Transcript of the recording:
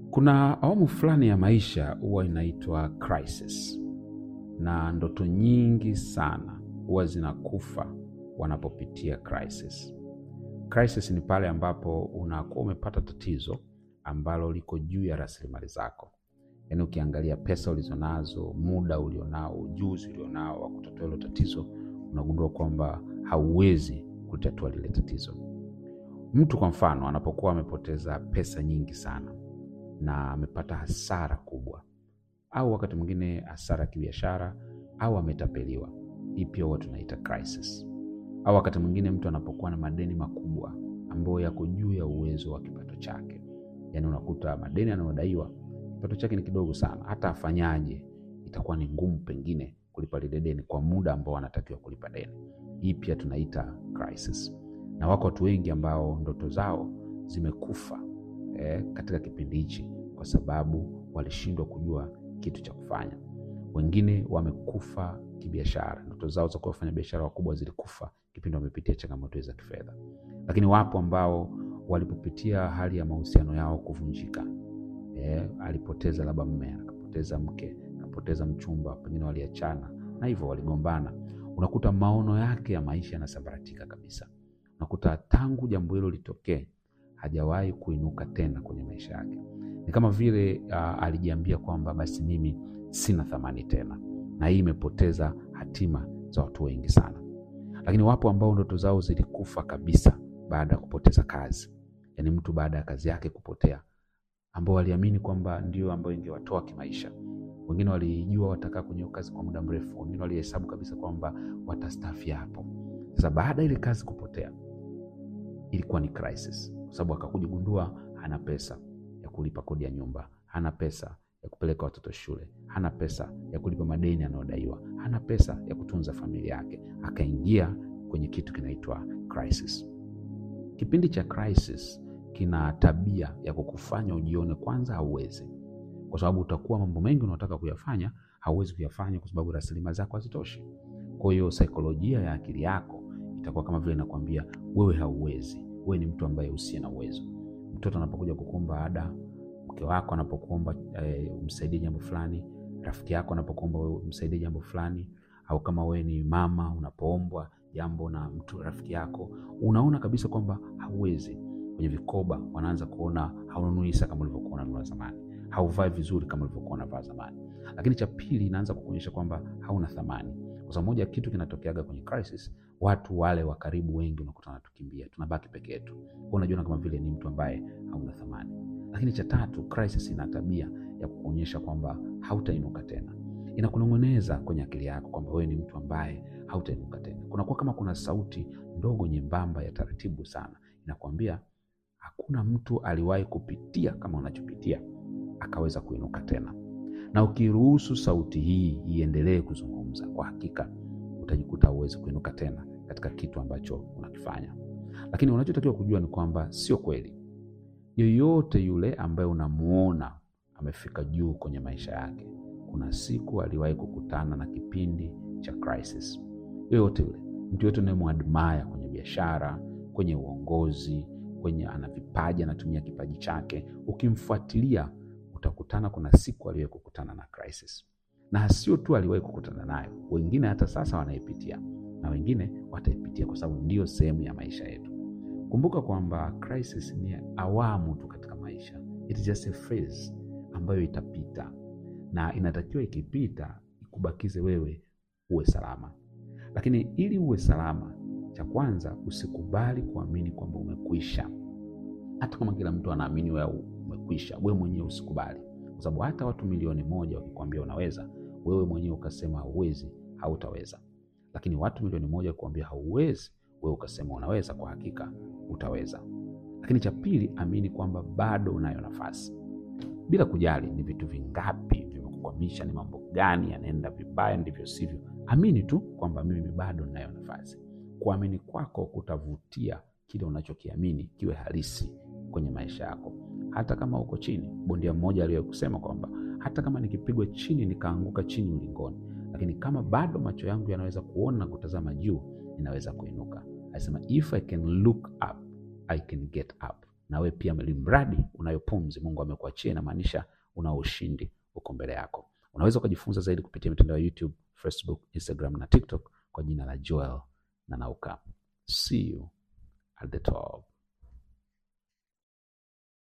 Kuna awamu fulani ya maisha huwa inaitwa crisis, na ndoto nyingi sana huwa zinakufa wanapopitia crisis. Crisis ni pale ambapo unakuwa umepata tatizo ambalo liko juu ya rasilimali zako, yaani ukiangalia pesa ulizonazo, muda ulionao, ujuzi ulionao wa kutatua hilo tatizo, unagundua kwamba hauwezi kutatua lile tatizo. Mtu kwa mfano anapokuwa amepoteza pesa nyingi sana na amepata hasara kubwa, au wakati mwingine hasara ya kibiashara, au ametapeliwa, hii pia huwa tunaita crisis. Au wakati mwingine mtu anapokuwa na madeni makubwa ambayo yako juu ya uwezo wa kipato chake, yaani unakuta madeni anayodaiwa kipato chake ni kidogo sana, hata afanyaje itakuwa ni ngumu pengine kulipa lile deni kwa muda ambao anatakiwa kulipa deni. Hii pia tunaita crisis, na wako watu wengi ambao ndoto zao zimekufa eh, katika kipindi hichi kwa sababu walishindwa kujua kitu cha kufanya. Wengine wamekufa kibiashara, ndoto zao za kuwa wafanya biashara wakubwa zilikufa kipindi wamepitia changamoto za kifedha. Lakini wapo ambao walipopitia hali ya mahusiano yao kuvunjika, eh, alipoteza labda mme, akapoteza mke, akapoteza mchumba, pengine waliachana na hivyo waligombana, unakuta maono yake ya maisha yanasambaratika kabisa. Unakuta tangu jambo hilo litokee hajawahi kuinuka tena kwenye maisha yake. Ni kama vile uh, alijiambia kwamba basi mimi sina thamani tena, na hii imepoteza hatima za watu wengi sana. Lakini wapo ambao ndoto zao zilikufa kabisa baada ya kupoteza kazi, yaani mtu baada ya kazi yake kupotea, ambao waliamini kwamba ndio ambayo ingewatoa kimaisha. Wengine walijua watakaa kwenye hiyo kazi kwa muda mrefu, wengine walihesabu kabisa kwamba watastafia hapo. Sasa baada ya ile kazi kupotea, ilikuwa ni crisis kwa sababu akakuja gundua hana pesa ya kulipa kodi ya nyumba, hana pesa ya kupeleka watoto shule, hana pesa ya kulipa madeni anayodaiwa, hana pesa ya kutunza familia yake. Akaingia kwenye kitu kinaitwa crisis. Kipindi cha crisis kina tabia ya kukufanya ujione kwanza hauwezi, kwa sababu utakuwa mambo mengi unaotaka kuyafanya hauwezi kuyafanya kwa sababu rasilimali zako hazitoshi. Kwa hiyo saikolojia ya akili yako itakuwa kama vile inakwambia wewe hauwezi wewe ni mtu ambaye usiye na uwezo. Mtoto anapokuja kukuomba ada, mke wako anapokuomba e, umsaidie jambo fulani, rafiki yako anapokuomba wewe umsaidie jambo fulani, au kama wewe ni mama unapoombwa jambo na mtu rafiki yako, unaona kabisa kwamba hauwezi. Kwenye vikoba wanaanza kuona haununui saa kama ulivyokuwa unanunua zamani, hauvai vizuri kama ulivyokuwa unavaa zamani. Lakini cha pili inaanza kukuonyesha kwamba hauna thamani, kwa sababu moja kitu kinatokeaga kwenye crisis watu wale wa karibu wengi unakuta wanatukimbia, tunabaki peke yetu, unajiona kama vile ni mtu ambaye hauna thamani. Lakini cha tatu, crisis ina tabia ya kukuonyesha kwamba hautainuka tena, inakunong'oneza kwenye akili yako kwamba wewe ni mtu ambaye hautainuka tena. Kunakuwa kama kuna sauti ndogo nyembamba ya taratibu sana inakwambia hakuna mtu aliwahi kupitia kama unachopitia akaweza kuinuka tena. Na ukiruhusu sauti hii iendelee kuzungumza, kwa hakika utajikuta hauwezi kuinuka tena katika kitu ambacho unakifanya. Lakini unachotakiwa kujua ni kwamba sio kweli. Yoyote yule ambaye unamuona amefika juu kwenye maisha yake, kuna siku aliwahi kukutana na kipindi cha crisis. Yoyote yule, mtu yoyote unayemwadmaya kwenye biashara, kwenye uongozi, kwenye ana vipaji, anatumia kipaji chake, ukimfuatilia utakutana, kuna siku aliwahi kukutana na crisis na sio tu aliwahi kukutana nayo, wengine hata sasa wanaipitia na wengine wataipitia, kwa sababu ndiyo sehemu ya maisha yetu. Kumbuka kwamba crisis ni awamu tu katika maisha, it is just a phase ambayo itapita, na inatakiwa ikipita ikubakize wewe uwe salama. Lakini ili uwe salama, cha kwanza usikubali kuamini kwamba umekwisha. Hata kama kila mtu anaamini wewe umekwisha, wewe mwenyewe usikubali kwa sababu hata watu milioni moja wakikwambia unaweza, wewe mwenyewe ukasema hauwezi, hautaweza. Lakini watu milioni moja wakikwambia hauwezi, wewe ukasema unaweza, kwa hakika utaweza. Lakini cha pili, amini kwamba bado unayo nafasi, bila kujali ni vitu vingapi vimekukwamisha, ni mambo gani yanaenda vibaya, ndivyo sivyo. Amini tu kwamba mimi bado ninayo nafasi. Kuamini kwako kutavutia kile unachokiamini kiwe halisi kwenye maisha yako hata kama uko chini. Bondia mmoja aliwahi kusema kwamba hata kama nikipigwa chini nikaanguka chini ulingoni, lakini kama bado macho yangu yanaweza kuona na kutazama juu, ninaweza kuinuka. Alisema if I can look up I can get up. nawe pia, mradi unayo pumzi Mungu amekuachia, inamaanisha una ushindi uko mbele yako. Unaweza ukajifunza zaidi kupitia mitandao ya YouTube, Facebook, Instagram na TikTok kwa jina la Joel Nanauka. See you at the top.